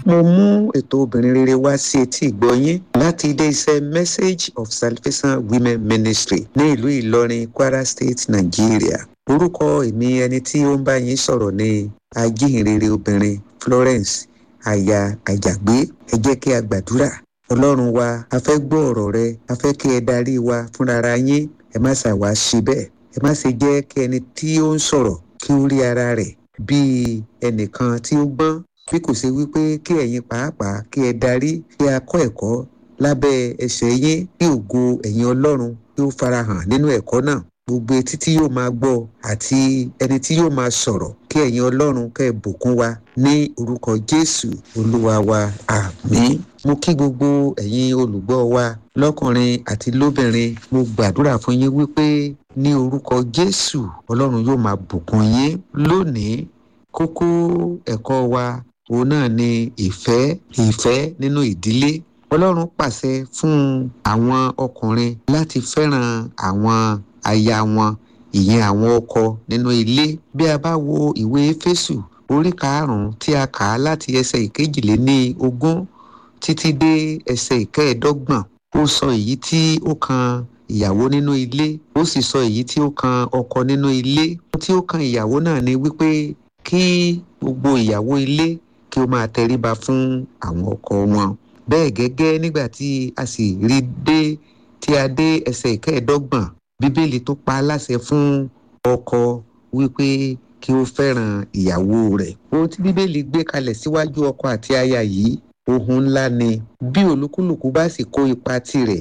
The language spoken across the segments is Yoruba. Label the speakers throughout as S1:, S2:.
S1: mo mú ètò obìnrin rere wá sí etí ìgbọ́yín láti ilé iṣẹ́ message of salvation women ministry ní ìlú ìlọrin kwara state nigeria orúkọ èmi ẹni tí ó ń bá yín sọ̀rọ̀ ní ajíhìnrere obìnrin florence aya àjàgbé ẹ jẹ́ kí a gbàdúrà ọlọ́run wa a fẹ́ gbọ́ ọ̀rọ̀ rẹ a fẹ́ kí ẹ darí wa fúnra yín ẹ má ṣàwá ṣe bẹ́ẹ̀ ẹ má ṣe jẹ́ kí ẹni tí ó ń sọ̀rọ̀ kí ó rí ara rẹ̀ bíi ẹnìkan tí ó gbọ́n bí kò ṣe wípé kí ẹ̀yin pàápàá kí ẹ darí kí a kọ́ ẹ̀kọ́ lábẹ́ ẹsẹ̀ yín kí ògo ẹ̀yin ọlọ́run kí ó farahàn nínú ẹ̀kọ́ náà gbogbo etí tí yóò máa gbọ́ àti ẹni tí yóò máa sọ̀rọ̀ kí ẹ̀yin ọlọ́run kẹ́ ẹ bùkún wa ní orúkọ jésù olúwa wa àmín mo kí gbogbo ẹ̀yin olùgbọ́ wa lọ́kùnrin àti lóbìnrin mo gbàdúrà fún yín wípé ní orúkọ jésù ọlọ́run yóò máa bùkún yín lónìí kókó ẹ̀kọ́ wa òun náà ni ìfẹ́ ìfẹ́ nínú ìdílé ọlọ́run pàṣẹ fún àwọn ọkùnrin láti fẹ́ràn àwọn aya wọn ìyẹn àwọn ọkọ nínú ilé bí a bá wo ìwé éfésù orí karùnún tí a kà á láti ẹsẹ ìkejìléní ogún títí dé ẹsẹ ìkẹẹ̀ẹ́dọ́gbọ̀n ó sọ èyí tí ó kan ìyàwó nínú ilé ó sì sọ èyí tí ó kan ọkọ nínú ilé tí ó kan ìyàwó náà ni wípé kí gbogbo ìyàwó ilé kí ó máa tẹríba fún àwọn ọkọ wọn bẹ́ẹ̀ gẹ́gẹ́ nígbà tí a sì rí dé tí a dé ẹsẹ̀ ìkẹẹ̀ẹ́dọ́gbọ̀n bíbélì tó pa láṣẹ fún ọkọ wípé kí ó fẹ́ràn ìyàwó rẹ̀ ohun tí bíbélì gbé kalẹ̀ síwájú ọkọ àti aya yìí ohun ńlá ni bí olúkúlùkù bá sì kó ipa tirẹ̀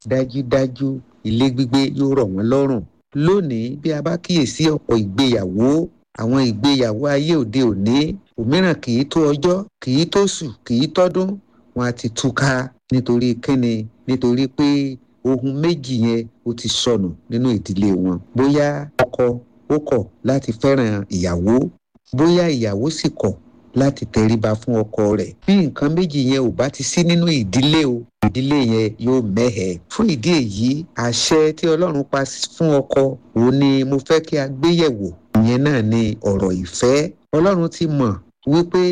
S1: dájúdájú ilé gbígbé yóò rọ̀ wọ́n lọ́rùn lónìí bí a bá kíyèsí ọ̀pọ̀ ìgbéyàwó àwọn ìgbéyàwó ayé òde òní òmíràn kì í tó ọjọ́ kì í tó sù kì í tọ́dún wọn á ti túká nítorí kíni nítorí pé ohun méjì yẹn ó ti sọnù nínú ìdílé wọn bóyá ọkọ ó kọ̀ láti fẹ́ràn ìyàwó bóyá ìyàwó sì kọ̀ láti tẹríba fún ọkọ rẹ̀ bí nǹkan méjì yẹn ò bá ti sí nínú ìdílé o ìdílé yẹn yóò mẹ́hẹ̀. fún ìdí èyí àṣẹ tí ọlọ́run pa fún ọkọ òun ni mo fẹ́ kí a gbé yẹ̀wò ìyẹn náà ni ọ̀rọ̀ ìfẹ́ ọlọ́run ti mọ̀ wípé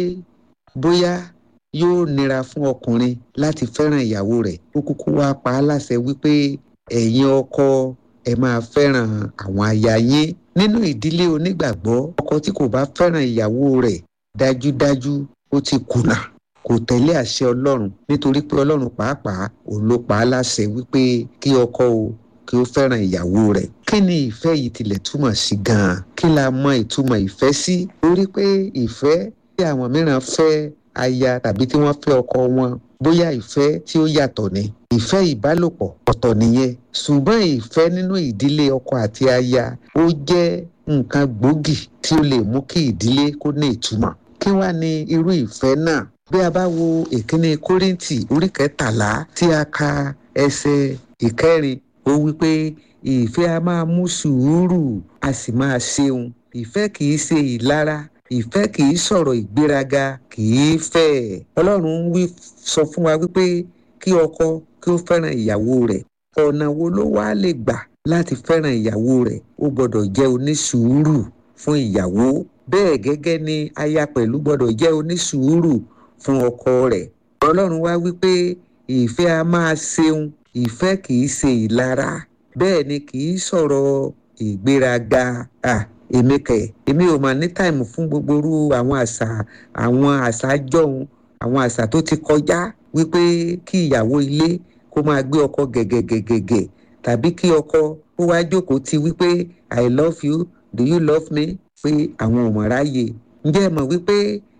S1: bóyá yóò nira fún ọkùnrin láti fẹ́ràn ìyàwó rẹ̀ ó kúkú wá pa á láṣẹ wípé ẹ̀yin ọkọ ẹ máa fẹ́ràn àwọn aya yín nínú ìdílé onígbàgbọ́ ọkọ tí kò bá fẹ́ràn ìyàwó rẹ̀ dájúdájú ó ti kùnà kò tẹ̀lé àṣẹ ọlọ́run nítorí pé ọlọ́run pàápàá òun ló pa á láṣẹ wípé kí ọkọ o kí ó fẹ́ràn ìyàwó rẹ̀ kí ni ìfẹ́ yìí tilẹ̀ túmọ̀ sí gan-an kí la mọ ìtumọ̀ ìfẹ́ sí torí pé ìfẹ́ tí àwọn mìíràn fẹ́ aya tàbí tí wọ́n fẹ́ ọkọ wọn bóyá ìfẹ́ tí ó yàtọ̀ ni ìfẹ́ ìbálòpọ̀ ọ̀tọ̀ nìyẹn ṣùgbọ́n ìfẹ́ nínú ìdílé ọkọ àti aya ó jẹ́ nǹkan gbòógì tí ó lè mú kí ìdílé kó ní ìtumọ̀ kí wá ní irú ìfẹ́ náà bí a bá wo ìkíní kórìntì orí kẹtàlá tí a ka ẹsẹ̀ ìkẹrin ó wí pé ìfẹ́ a máa mú sùúrù a sì máa ṣeun ìfẹ́ kì í ṣe ìlara ìfẹ́ kì í sọ̀rọ̀ ìgbéraga kì í fẹ́ ọlọ́run wí sọ fún wa wípé kí ọkọ kí ó fẹ́ràn ìyàwó rẹ̀ ọ̀nà wo ló wá lè gbà láti fẹ́ràn ìyàwó rẹ̀ ó gbọ́dọ̀ jẹ́ onísùúrù fún ìyàwó bẹ́ẹ̀ gẹ́gẹ́ ni aya pẹ̀lú gbọ́dọ̀ jẹ́ onísùúrù fún ọkọ rẹ̀ ọlọ́run wá wípé ìfẹ́ a máa ṣeun ìfẹ́ kì í ṣe ìlara bẹ́ẹ̀ ni kì í sọ̀rọ̀ ìgbéraga ah èmi kẹ èmi ò mà ní táìmù fún gbogbo irú àwọn àṣà àwọn àṣà jọ̀hún àwọn àṣà tó ti kọjá wípé kí ìyàwó ilé kó máa gbé ọkọ gẹ̀gẹ̀gẹ̀gẹ̀ tàbí kí ọkọ ó wá jókòó ti wípé i love you do you love me pé àwọn ò mọ̀ ráyè ǹjẹ́ ẹ mọ̀ wípé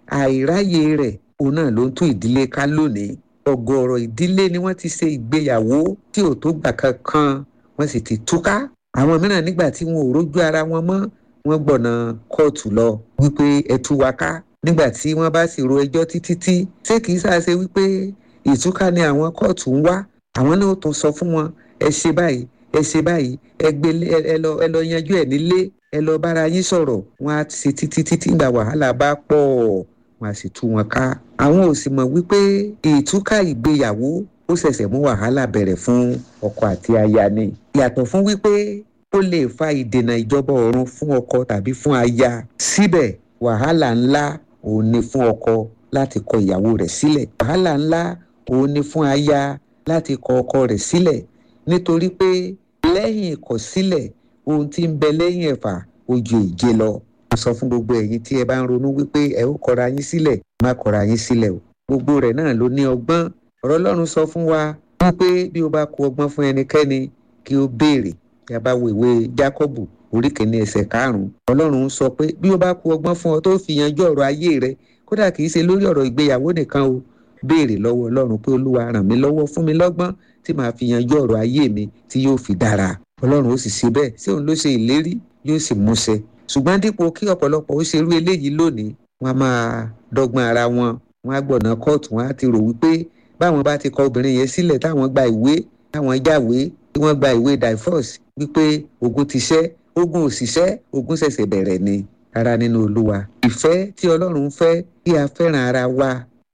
S1: àìráyè rẹ̀ òun náà ló ń tún ìdílé ká lónìí ọ̀gọ̀ọ̀rọ̀ ìdílé ni wọ́n ti ṣe ìgbéyàwó tí ò tó gbà kankan wọ́n sì ti túká àwọn mìíràn nígbà tí wọn ò rójú ara wọn mọ́ wọ́n gbọ̀nà kóòtù lọ wípé ẹ tú wa ká nígbà tí wọ́n bá sì ro ẹjọ́ títí tí ṣé kì í ṣàṣe wípé ìtúká ni àwọn kóòtù ń wá àwọn náà tún sọ fún wọn ẹ ṣe báyìí ẹ ṣe báyìí ẹ gbé ẹ lọ ẹ lọ yanjú ẹ nílé ẹ lọ bára yín sọ̀rọ̀ wọn á ṣe títí títí ìgbà wàhálà bá pọ̀ wọn á sì tú wọn ká àwọn ò sì mọ̀ wípé ìtúká ìgbéyàwó ó ṣẹ̀ṣẹ̀ mú wàhálà bẹ̀rẹ̀ fún ọkọ àti aya ni yàtọ̀ fún wípé ó lè fa ìdènà ìjọba ọ̀run fún ọkọ tàbí fún aya síbẹ̀ wàhálà ńlá òun ni fún ọkọ láti kọ ìyàwó rẹ̀ sílẹ̀ wàhálà ńlá òun ni fún aya láti kọ ọkọ rẹ̀ sílẹ̀ nítorí pé lẹ́yìn ìkọ̀sílẹ̀ ohun tí ń bẹ lẹ́yìn ẹ̀fà ojú ìje lọ. mo sọ fún gbogbo ẹ̀yin tí ẹ bá ń ronú wípé ẹ ó kọra yín sílẹ̀ má kọra yín sílẹ̀ o gbogbo rẹ̀ náà ló ní ọgbọ́n ọ̀rọ̀ ọlọ́run sọ fún wa wípé bí o bá kó ọgbọ́n fún ẹnikẹ́ni kí o béèrè bí a bá wo ìwé jákọ́bù orí kìíní ẹsẹ̀ karùn-ún ọlọ́run sọ pé bí o bá kó ọgbọ́n fún ọ tó fi yanjú ọ̀rọ̀ ayé rẹ kódà kì í ṣe lórí ọ̀rọ̀ ìgbéyàwó nìkan o béèrè lọ́wọ́ ọlọ́run pé olúwa ràn mí lọ́wọ́ fún mi lọ́gbọ́n tí màá fi yanjú ọ̀rọ̀ ayé mi tí yóò fi dára ọlọ́run ó sì ṣe bẹ́ẹ̀ sí òun ló ṣe ìlérí yóò sì múṣẹ ṣùgbọ́n dípò kí ọ̀pọ̀lọpọ̀ ó ṣerú eléyìí lónìí wọ́n á máa dọ́gbọ́n ara wọn wọ́n á gbọ̀nà kóòtù wọ́n á ti rò wípé báwọn bá ti kọ obìnrin yẹn sílẹ̀ táwọn gba ìwé táwọn jáwé tí wọ́n gba ìwé divorce wípé ogun ti ṣẹ́ ogun òṣìṣẹ́ ogun ṣẹ̀ṣẹ̀ bẹ̀rẹ̀ ni ara nínú olúwa ìfẹ́ tí ọlọ́run fẹ́ kí a fẹ́ràn ara wa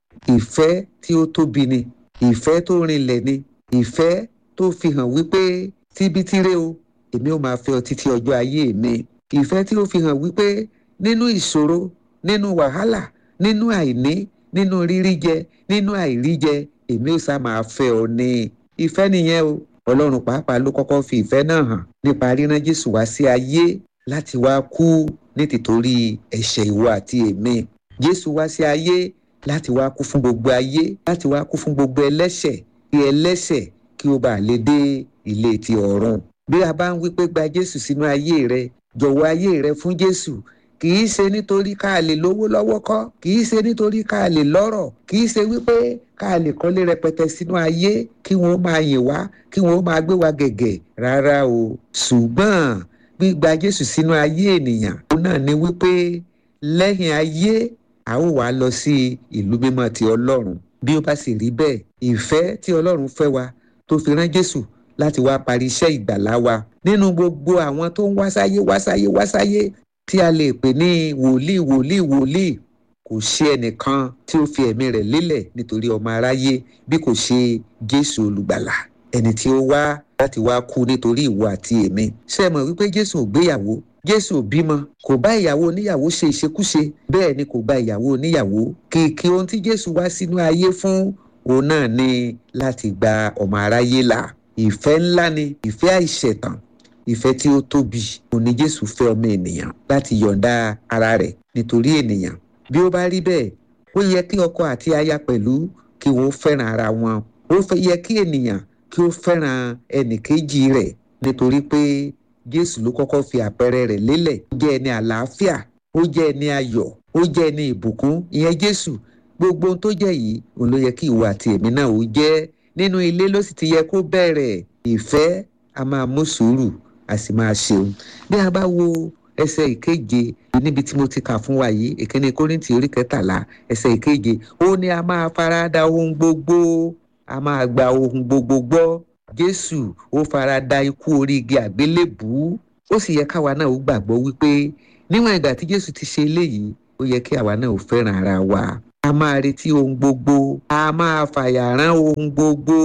S1: ìfẹ́ tí ó tóbi ni ìfẹ́ tó rinlẹ̀ ni ìfẹ́ tó fi hàn wípé tíbítíré o èmi ò máa fẹ́ ọ títí ọjọ́ ayé mi ìfẹ́ tí ó fi hàn wípé nínú ìṣòro nínú wàhálà nínú àìní nínú rírí jẹ nínú àìrí jẹ èmi ò sá máa fẹ́ ọ ní ìfẹ́ nìyẹn o ọlọ́run pàápàá ló kọ́kọ́ fi ìfẹ́ náà hàn nípa ríran jésù wá sí ayé láti wá kú ní tìtorí ẹ̀ṣẹ̀ ìwọ àti èmi jésù wá sí ayé láti wá kú fún gbogbo ayé láti wá kú fún gbogbo ẹlẹ́ṣẹ̀ kí ẹlẹ́ṣẹ̀ kí ó bàa lè dé ilé ti ọ̀run bí a bá ń wí pé gba jésù sínú ayé rẹ jọ̀wọ́ ayé rẹ fún jésù kì í ṣe nítorí ká lè lówó lọ́wọ́ kọ́ kì í ṣe nítorí ká lè lọ́rọ̀ kì í ṣe wípé ká lè kọ́lé rẹpẹtẹ sínú ayé kí wọ́n máa yìn wá kí wọ́n máa gbé wa gẹ̀gẹ̀ rárá o ṣùgbọ́n gbígba jésù sínú ayé ènìyàn òun náà ni wípé lẹ́yìn ayé a ó wá lọ sí ìlú mímọ́ ti ọlọ́run bí ó bá sì rí bẹ́ẹ̀ ìfẹ́ tí ọlọ́run fẹ́ wa tó fi rán jésù láti wá parí iṣẹ́ ìgbàlá wa nínú gbogbo àwọn tó ń wá sáyé wá sáyé wá sáyé tí a lè pè ní wòlíì wòlíì wòlíì kò ṣe ẹnìkan tí ó fi ẹ̀mí rẹ̀ lélẹ̀ nítorí ọmọ aráyé bí kò ṣe jésù olùgbàlà ẹni tí ó wá láti wá kú nítorí ìwọ àti èmi ṣé ẹ mọ̀ wípé jésù ò gbéyàwó jésù ò bímọ kò bá ìyàwó oníyàwó ṣe ìṣekúṣe bẹ́ẹ̀ ni kò bá ìyàwó oníyàwó kìkì ohun tí jésù wá sínú ayé fún òun náà ni láti gba ọmọ aráyé là ìfẹ́ ńlá ni ìfẹ́ àìṣẹ̀tàn ìfẹ́ tí ó tóbi òun ni jésù fẹ́ ọmọ ènìyàn láti yọ̀ǹda ara rẹ̀ nítorí ènìyàn bí ó bá rí bẹ́ẹ̀ ó yẹ kí ọkọ àti aya pẹ̀lú kí wọ́n fẹ́ràn ara wọn ó yẹ kí ènìyàn kí ó fẹ́ràn ẹnìkejì rẹ̀ nítorí pé jésù ló kọ́kọ́ fi àpẹẹrẹ rẹ̀ lélẹ̀ ó jẹ́ ẹni àlàáfíà ó jẹ́ ẹni ayọ̀ ó jẹ́ ẹni ìbùkún ìyẹn jésù gbogbo ohun tó jẹ́ yìí òun ló yẹ kí ìwọ àti èmi náà ó jẹ́ nínú ilé ló sì ti yẹ kó bẹ̀rẹ̀ ìfẹ́ a máa mú sùúrù a sì máa ṣeun bí a bá wo ẹsẹ̀ ìkeje níbi tí mo ti kà fún wa yìí ìkíní kórìntì orí kẹtàlá ẹsẹ̀ ìkeje ó ní a máa farada ohun gbogbo a máa gba ohun gbogbo gbọ́ jésù ó farada ikú orí igi àgbélébùú ó sì yẹ káwa náà ó gbàgbọ́ wípé níwọ̀n ìgbà tí jésù ti ṣe eléyìí ó yẹ kí àwa náà ó fẹ́ràn ara wa a máa retí ohun gbogbo a máa fàyàrán ohun gbogbo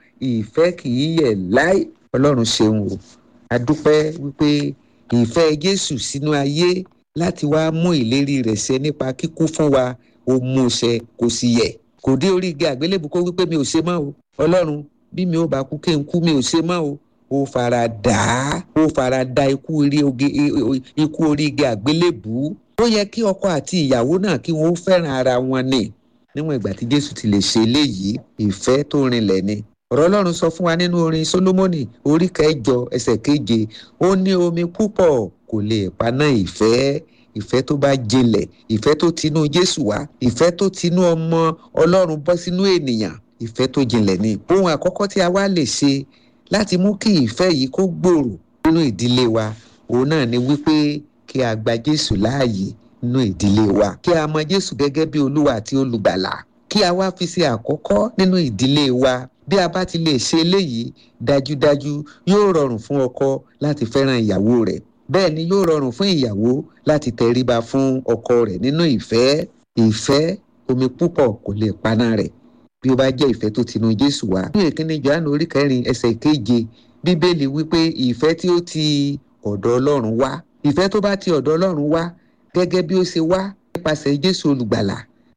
S1: ìfẹ́ kì í yẹ̀ láì ọlọ́run ṣeun o a dúpẹ́ wípé ìfẹ́ jésù sínú ayé láti wá mú ìlérí rẹ̀ ṣẹ nípa kíkú fún wa ó mú ṣẹ kò sì yẹ kò dé orí igi àgbélébù kó wípé mi ò ṣe mọ́ o ọlọ́run bí mi ò bá kú kí n kú mi ò ṣe mọ́ o ó fara dà á ó fara da ikú orí igi àgbélébù ó yẹ kí ọkọ àti ìyàwó náà kí wọn ó fẹ́ràn ara wọn ni níwọ̀n ìgbà tí jésù ti lè ṣe eléyìí ìfẹ́ tó rinlẹ̀ ni ọ̀rọ̀ ọlọ́run sọ fún wa nínú orin solomoni orí kẹjọ ẹsẹ̀ keje ó ní omi púpọ̀ kò lè paná ìfẹ́ ìfẹ́ tó bá jinlẹ̀ ìfẹ́ tó tinú jésù wá ìfẹ́ tó tinú ọmọ ọlọ́run bọ́ sínú ènìyàn ìfẹ́ tó jinlẹ̀ ni ohun àkọ́kọ́ tí a wá lè ṣe láti mú kí ìfẹ́ yìí kó gbòòrò nínú ìdílé wa òun náà ni wípé kí a gba jésù láàyè nínú ìdílé wa kí a mọ jésù gẹ́gẹ́ bí olúwa àti olùgbàlà kí a wá fi ṣe àkọ́kọ́ nínú ìdílé wa bí a bá ti lè ṣe eléyìí dájúdájú yóò rọrùn fún ọkọ láti fẹ́ràn ìyàwó rẹ̀ bẹ́ẹ̀ ni yóò rọrùn fún ìyàwó láti tẹríba fún ọkọ rẹ̀ nínú ìfẹ́ ìfẹ́ omi púpọ̀ kò lè paná rẹ̀ bí ó bá jẹ́ ìfẹ́ tó tinú jésù wá. ní ìkíni johannu orí kẹrin ẹsẹ̀ keje bíbélì wípé ìfẹ́ tí ó ti ọ̀dọ̀ ọlọ́run wá ìfẹ́ tó bá ti ọ̀dọ̀ ọlọ́run wá gẹ́gẹ́ bí ó ṣe wá nípasẹ̀ jésù olùgbàlà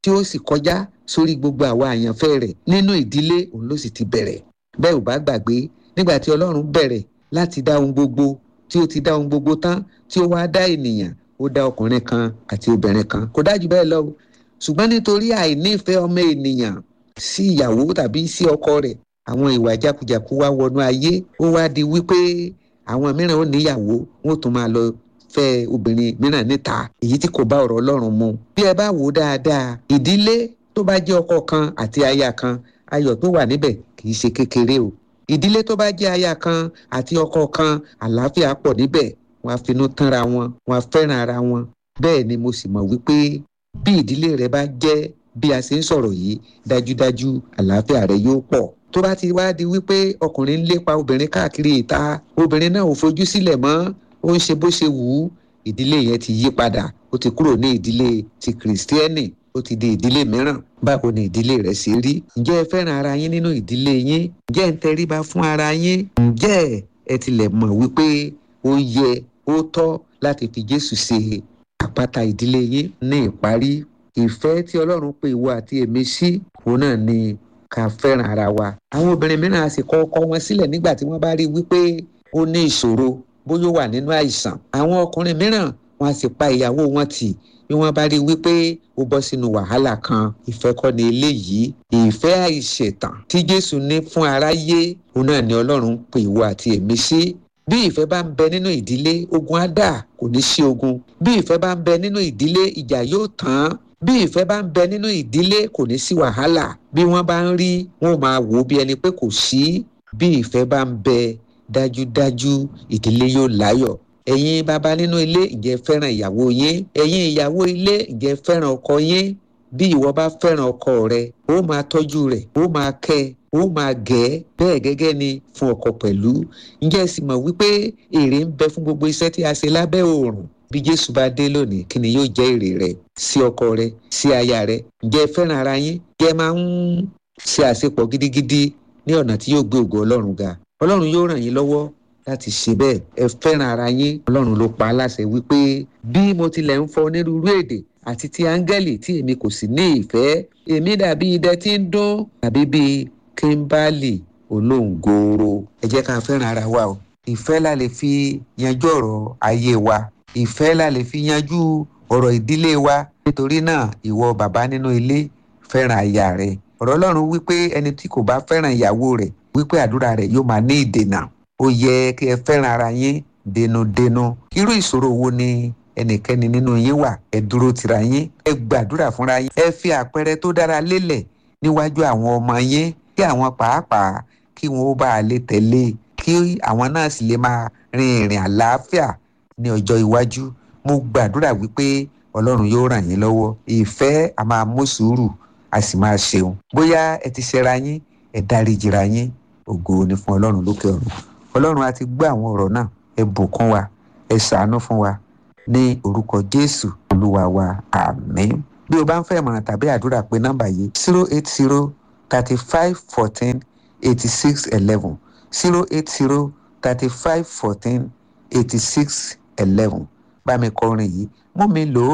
S1: tí ó sì kọjá sórí gbogbo àwa àyànfẹ́ rẹ̀ nínú ìdílé òun ló sì ti bẹ̀rẹ̀ bẹ́ẹ̀ ò bá gbàgbé nígbà tí ọlọ́run bẹ̀rẹ̀ láti dá ohun gbogbo tí ó ti dá ohun gbogbo tán tí ó wá dá ènìyàn ó dá ọkùnrin kan àti obìnrin kan kò dájú bẹ́ẹ̀ lọ ṣùgbọ́n nítorí àìnífẹ̀ẹ́ ọmọ ènìyàn sí ìyàwó tàbí sí ọkọ rẹ̀ àwọn ìwà jákujàku wá wọnú ayé ó wá di wípé àwọn mìíràn ó níyàwó wọn ò tún máa lọ fẹ́ obìnrin mìíràn níta èyí tí kò bá ọ̀rọ̀ ọlọ́run mu bí ẹ bá wò ó dáadáa ìdílé tó bá jẹ́ ọkọ kan àti aya kan ayọ̀ tó wà níbẹ̀ kì í ṣe kékeré o ìdílé tó bá jẹ́ aya kan àti ọkọ kan àlàáfíà pọ̀ níbẹ̀ wọn á finú tánra wọn wọn á fẹ́ràn ara wọn bẹ́ẹ̀ ni mo sì mọ̀ wípé bí ìdílé rẹ bá jẹ́ bí a ṣe ń sọ̀rọ̀ yìí dájúdájú àlàáfíà rẹ yóò pọ̀ tó bá ti wá di wípé ọkùnrin ń lépa obìnrin káàkiri ìta obìnrin náà ò fojú sílẹ̀ mọ́ ó ń ṣe bó ṣe wù ú ìdílé yẹn ti yí padà ó ti kúrò ní ìdílé ti kìrìsìtẹ́nì ó ti di ìdílé mìíràn báwo ni ìdílé rẹ̀ ṣe rí ǹjẹ́ ẹ fẹ́ràn ara yín nínú ìdílé yín ǹjẹ́ ẹ ń tẹríba fún ara yín ǹjẹ́ ẹ tilẹ̀ mọ̀ wípé ó yẹ ó tọ́ láti fi Jésù ṣe àpáta ìdílé yín ní ìparí ìfẹ́ tí Ọlọ́run pè ìwọ àti èmi sí òun náà ni ká fẹ́ràn ara wa àwọn obìnrin mìíràn á sì kọ ọkọ wọn sílẹ̀ nígbà tí wọ́n bá rí wípé ó ní ìṣòro bóyá ó wà nínú àìsàn àwọn ọkùnrin mìíràn wọn á sì pa ìyàwó wọn tì bí wọ́n bá rí wípé ó bọ́ sínú wàhálà kan ìfẹ́ kọ́ ni eléyìí ìfẹ́ àìṣẹ̀tàn tí Jésù ní fún aráyé òun náà ni Ọlọ́run ń pè ìwọ àti èmi sí bí ìfẹ́ bá ń bẹ nínú ìdílé ogun á dà kò ní sí ogun bí ìfẹ́ bá ń bẹ nínú ìdílé ìjà yóò tán bí ìfẹ́ bá ń bẹ nínú ìdílé kò ní sí wàhálà bí wọ́n bá ń rí wọn ò máa wò ó bí ẹni pé kò sí bí ìfẹ́ bá ń bẹ dájúdájú ìdílé yóò láyọ̀ ẹ̀yin bàbá nínú ilé ǹjẹ́ fẹ́ràn ìyàwó yín ẹ̀yin ìyàwó ilé ǹjẹ́ fẹ́ràn ọkọ yín bí ìwọ bá fẹ́ràn ọkọ rẹ ó máa tọ́jú rẹ̀ ó máa kẹ́ ó máa gẹ̀ ẹ́ bẹ́ẹ̀ gẹ́gẹ́ ni fún ọkọ pẹ̀lú ǹjẹ́ ẹ sì mọ̀ wípé èrè ń bẹ fún gbogbo iṣẹ́ tí a ṣe lábẹ́ oòrùn bí Jésù bá dé lónìí kí ni yóò jẹ́ èrè rẹ sí ọkọ rẹ sí aya rẹ ǹjẹ́ ẹ fẹ́ràn ara yín ǹjẹ́ ẹ máa ń ṣe àṣepọ̀ gidigidi ní ọ̀nà tí yóò gbé ògo Ọlọ́run ga Ọlọ́run yóò ràn yín lọ́wọ́ láti ṣe bẹ́ẹ̀ ẹ fẹ́ràn ara yín Ọlọ́run ló pa á láṣẹ wípé bí mo tilẹ̀ ń fọ onírúurú èdè àti ti áńgẹ́lì tí èmi kò sì ní ìfẹ́ èmi dàbí idẹ tí ń dún tàbí bíi kíńbálì olóńgòòrò ẹ jẹ́ ká fẹ́ràn ara wa o ìfẹ́ la lè fi yanjú ọ̀rọ̀ ayé wa ìfẹ́ la lè fi yanjú ọ̀rọ̀ ìdílé wa nítorí náà ìwọ bàbá nínú ilé fẹ́ràn aya rẹ ọ̀rọ̀ Ọlọ́run wípé ẹni tí kò bá fẹ́ràn ìyàwó rẹ̀ wípé àdúrà rẹ̀ yóò máa ní ìdènà ó yẹ kí ẹ fẹ́ràn ara yín dénúdénú irú ìṣòro wo ni ẹnikẹ́ni nínú yín wà ẹ dúró tira yín ẹ gbàdúrà fúnra yín ẹ fi àpẹẹrẹ tó dára lélẹ̀ níwájú àwọn ọmọ yín kí àwọn pàápàá kí wọn ó bá a lè tẹ̀lé kí àwọn náà sì lè máa rin ìrìn àlàáfíà ní ọjọ́ iwájú mo gbàdúrà wípé ọlọ́run yóò ràn yín lọ́wọ́ ìfẹ́ a máa mú sùúrù a sì máa ṣeun bóyá ẹ ti ṣẹra yín ẹ dáríjìra yín ògo ni fún ọlọ́run lókè ọ̀run ọlọ́run a ti gbọ́ àwọn ọ̀rọ̀ náà ẹ bùkún wa ẹ ṣàánú fún wa ní orúkọ jésù olúwa wa àmín bí o bá ń fẹ́ ìmọ̀ràn tàbí àdúrà pé nọ́mbà yìí zero eight zero thirty five fourteen eighty six eleven zero eight zero thirty five fourteen eighty six eleven bá mi kọrin yìí mú mi lò ó